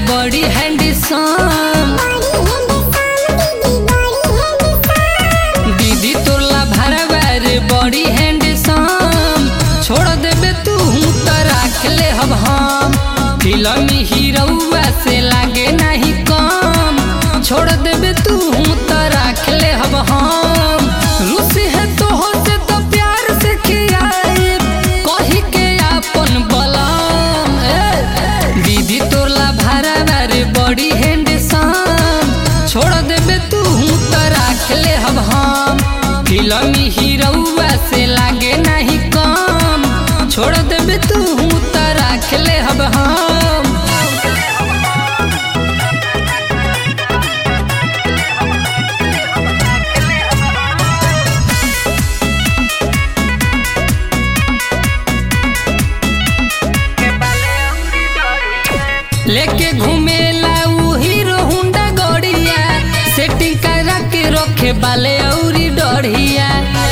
बड़ी हैंडसम दीदी तोला भरवा रे बड़ी हैंडसम छोड़ देबे तू त राख ले हब हम फिल्म हीरोआ से लागे नहीं कम छोड़ देबे तू त राख ले हब हम रुसी है तो हो से तो प्यार से खियाए कही के अपन बलम ए, दीदी तोला भरवा रे बड़ी हैंडसम छोड़ देबे तू त राख ले हब हम फिल्म हीरोआ से लागे नहीं कम छोड़ देबे तू त राख ले हब हम लेके घूमेला उ हीरो हुंडा गड़िया सेटिंग करा के रखे बाले औरी डढ़िया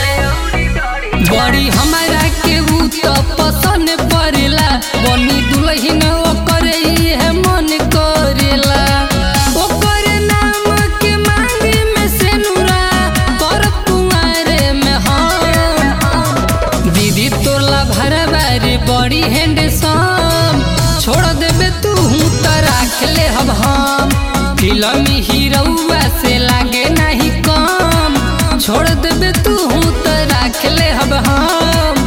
बड़ी हमारा के उ तो पसंद पड़ेला बनी दुल्हन ओकर है मन करेला ओकर नाम के मांगी में सेनुरा कर कुंवारे में हम दीदी तोला भरवा रे बड़ी हैंडसम छोड़ देबे तू त राख ले हब हम फिल्म हीरोआ से लागे नहीं कम छोड़ देबे तू त राख ले हब हम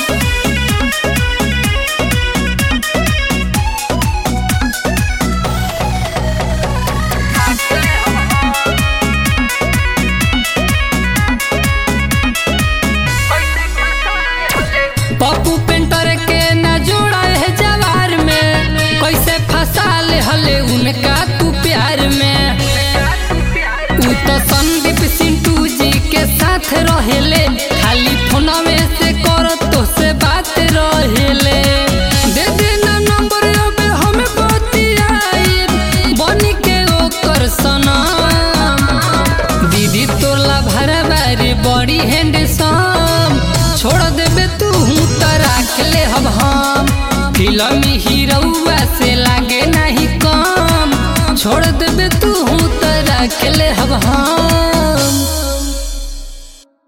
पप्पू पेंटर के न जोड़ा है जवार में कैसे फंसा ले हले उनका तू प्यार में तू तो संदीप सिंटू जी के साथ रहेले खाली फोनवे से कर तो से बात रहेले दे देना नंबर अब हमें बतियाई बनी के ओकर सनम दीदी तोला भरवा रे बड़ी हैंडसम छोड़ देबे तू त राख ले हब हम फिल्म हीरोआ से लागे नहीं कम छोड़ देबे तू त राख ले हब हम